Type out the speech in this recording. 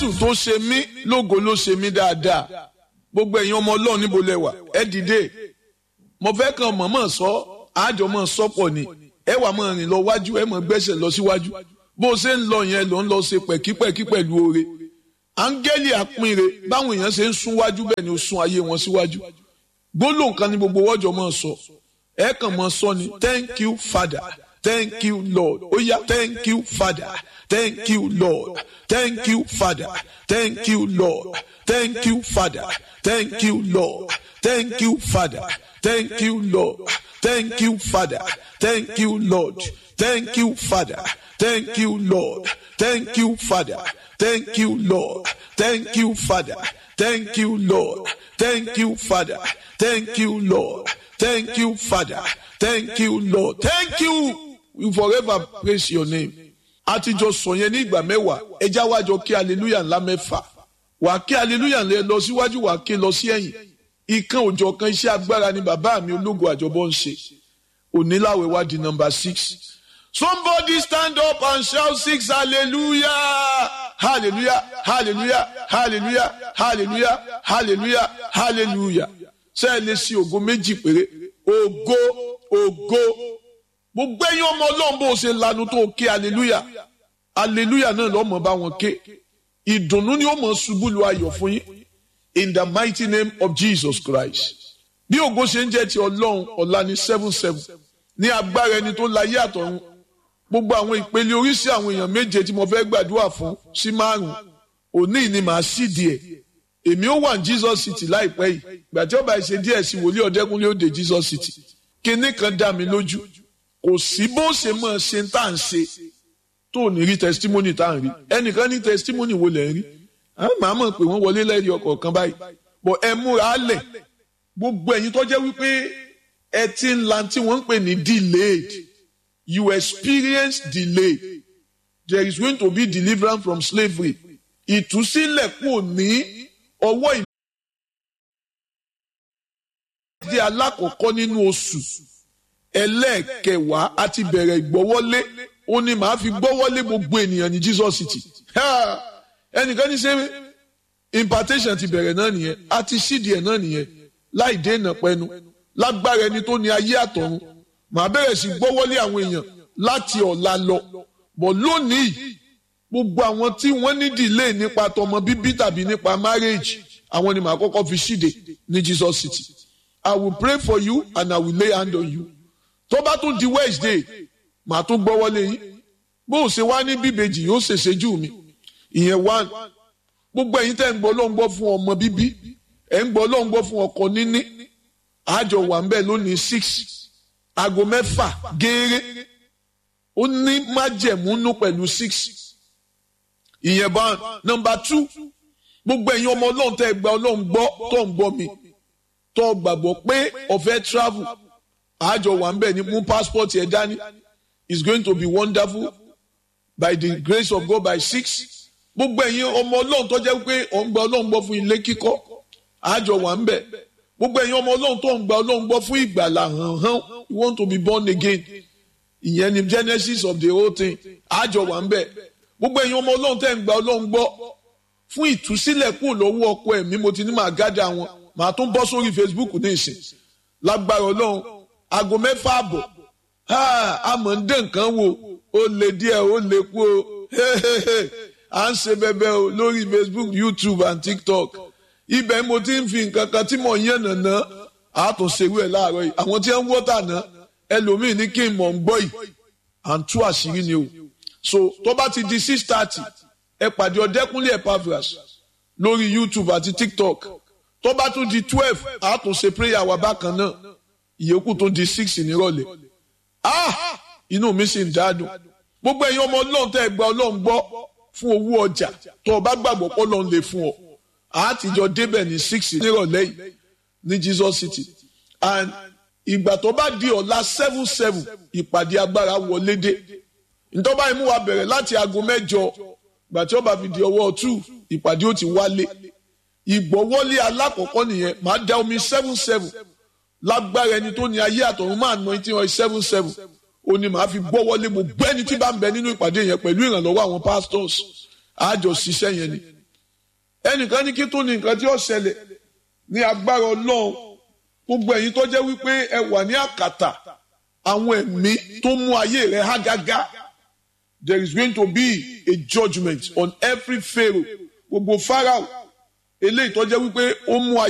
tó ṣe mí lógo ló ṣe mí dáadáa gbogbo ẹ̀yin ọmọ ọlọ́run níbo lẹ wà ẹ dìde mo fẹ́ kàn mọ̀mọ́ sọ àjọ mọ̀ sọ́pọ̀ ni ẹ wà mọ̀ rìn lọ wájú ẹ mọ̀ gbẹ́sẹ̀ lọ síwájú bó o ṣe ń lọ yẹn ló ń lọ ṣe pẹ̀kípẹ̀kí pẹ̀lú oore áńgẹ́lì àpínre báwọn èèyàn ṣe ń sún wájú bẹ́ẹ̀ ni ó sún ayé wọn síwájú gbólóhùn kan ní gbogbo wọ́jọ́ mọ̀ sọ ẹ kàn mọ̀ sọ ni thank you father thank you lord ó yá thank you father thank you lord thank you father thank you lord thank you father thank you lord thank you father thank you lord thank you father thank you lord thank you father thank you lord thank you father thank you lord thank you father thank you lord thank you father thank you lord thank you father thank you lord thank you we forever praise your name àtijọ́ sọ yẹn ní ìgbà mẹ́wàá ẹja wájọ kí hallelujah ńlá mẹ́fà wà kí hallelujah ńlá lọ síwájú wà kí lọ sí ẹ̀yìn ìkan òjọ̀ kan iṣẹ́ agbára ni bàbá mi ológo àjọbọ ń ṣe oníláwẹ̀ wá di number six somebody stand up and shout six hallelujah hallelujah hallelujah hallelujah hallelujah hallelujah hallelujah ṣé ẹ lè ṣe ògo méjì péré ògo ògo gbogbo ẹ̀yin ọmọ ọlọ́run bó o ṣe lanu tó o ké hallelujah hallelujah náà lọ́mọ bá wọn ké ìdùnnú ni ó mọ̀ ṣubú lu ayọ̀ fún yín in the mighty name of Jesus Christ bí ògo ṣe ń jẹ́ ti ọlọ́run ọ̀la ní seven seven ní agbára ẹni tó láyé àtọ̀run gbogbo àwọn ìpele oríṣi àwọn èèyàn méje tí mo fẹ́ gbàdúrà fún sí márùn òní ni màá sì díẹ̀ èmi ó wà ní Jesus City láìpẹ́ yìí ìgbà tí ó bá ṣe díẹ̀ sí wòlíì ọ̀dẹ́kúnlé ó dé Jesus City kinní kan dá mi lójú kò sí bó ṣe máa ṣe tá à ń ṣe tó ní rí testimony tá à ń rí ẹnìkan ní testimony wo lẹ̀ ń rí màá mọ̀ pé wọ́n wọlé lẹ́rìí ọkọ̀ kan báyìí bọ̀ ẹ múra lẹ̀ gbogbo ẹ̀yin tó jẹ́ wípé ẹ ti ń la tí wọ́n ń pè ní delayed you experience delay there is going to be deliverance from slavery ìtúsílẹ̀ kò ní ọwọ́ ìlú. di alákọ̀ọ́kọ́ nínú oṣù ẹlẹ́ẹ̀kẹwàá a ti bẹ̀rẹ̀ ìgbọ́wọ́lé ó ní màá fi gbọ́wọ́lé gbogbo ènìyàn ní Jesus City ẹnìkan ní ṣe impartation ti bẹ̀rẹ̀ náà nìyẹn a ti ṣídìí ẹ̀ náà nìyẹn láì dènà pẹ́nu lágbára ẹni tó ní ayé àtọ̀run màá bẹ̀rẹ̀ sí gbọ́wọ́lé àwọn èèyàn láti ọ̀la lọ bọ̀ lónìí gbogbo àwọn tí wọ́n ní delay nípa tọmọ bíbí tàbí nípa marriage àwọn ni màá kọ́kọ́ fi ṣíde ní Jesus City I will pray for you and I will lay hand on you tó bá tún di Wednesday màá tún gbọ́wọ́lé yín bó o ṣe wá ní bíbejì yóò ṣèṣe jù mí ìyẹn one gbogbo ẹ̀yin tẹ́ ń gbọ́ ló ń gbọ́ fún ọmọ bíbí ẹ̀ ń gbọ́ ló ń gbọ́ fún ọkọ níní àjọ wà ń bẹ̀ lónìí six aago mẹ́fà gééré ó ní májẹ̀múnú pẹ̀lú six ìyẹn bá nọ́mbà two gbogbo ẹ̀yin ọmọ ọlọ́run tẹ́ gba ọlọ́run gbọ́ tó ń gbọ́ mi tó gbàgbọ́ pé ọ̀fẹ́ travel àjọ wà ń bẹ̀ ní mú passport ẹ̀ dání is going to be wonderful by the grace of God by six gbogbo ẹ̀yin ọmọ ọlọ́run tó jẹ́ pé ọ̀ ń gba ọlọ́run gbọ́ fún ilé kíkọ́ àjọ wà ń bẹ̀ gbogbo ẹ̀yin ọmọ ọlọ́run tó ń gba ọlọ́run gbọ́ fún ìgbàlà hàn hàn you want to be born again ìyẹn ni genesis of the whole thing àjọ wà ń bẹ̀ gbogbo ẹ̀yin ọmọ ọlọ́run tẹ́ ń gba ọlọ́run gbọ́ fún ìtúsílẹ̀ kúrò lọ́wọ́ ọkọ ẹ̀mí mo ti ní màá gádà wọn màá tún bọ́ sórí facebook ní ìsìn lágbára ọlọ́run aago mẹ́fà àbọ̀ àmọ́ ń dé nǹkan wò ó lè díẹ̀ ó lè kú o à ń ṣe bẹbẹ o lórí facebook youtube and tiktok ibẹ̀ mo ti ń fi nǹkan kan tí mo yàn nàná àtúnṣerú ẹ̀ láàárọ̀ yìí àwọn tí wọ́n ń wọ́tà náà ẹlòmíì ní kí n mọ̀ ń gbọ́ yìí à ń tú àṣírí ni o so tó bá ti di six thirty ẹ pàdé ọ̀dẹ́kúnlé Epaphras lórí youtube àti tiktok tó bá tún di twelve àtúnṣe prayer wa bákan náà ìyókù tó di six nírọ̀lẹ́ ah inú mi sì ń dádùn gbogbo ẹ̀yin ọmọ ọlọ́run tẹ́ ẹ gba ọlọ́run gbọ́ fún owó ọjà tó o bá gbàgbọ́ pé ọlọ́run lè fún ọ àtijọ́ débẹ̀ ní six nírọ̀lẹ́ yìí ní Jesus City and ìgbà tó bá di ọ̀la seven seven ìpàdé agbára wọlé dé ntọ́ba imú wa bẹ̀rẹ̀ láti aago mẹ́jọ gbà tí ó bá fi di ọwọ́ two ìpàdé ó ti wálé ìgbọ́wọ́lé alákọ̀ọ́kọ́ nìyẹn máa da omi seven seven lágbára ẹni tó ní ayé àtọ̀run máa ná etí wọn seven seven ó ní màá fi gbọ́wọ́lé mo gbẹ́ ẹni tí bá ń bẹ nínú ìpàdé yẹn pẹ̀lú ìrànlọ́wọ́ àwọn pastors àjọ ṣiṣẹ́ yẹn ni ẹnìkan ní kí tó ní nǹkan tí ó ṣẹlẹ̀ ní agbára ọlọ́run gbogbo ẹ̀yin tó jẹ́ wípé ẹ wà ní àkàtà àwọn ẹ̀mí tó mú ayé rẹ̀ há gágá there is going to be a judgement on every pharaoh gbogbo pharaoh eléyìí tó jẹ́ wípé ó mú ayé.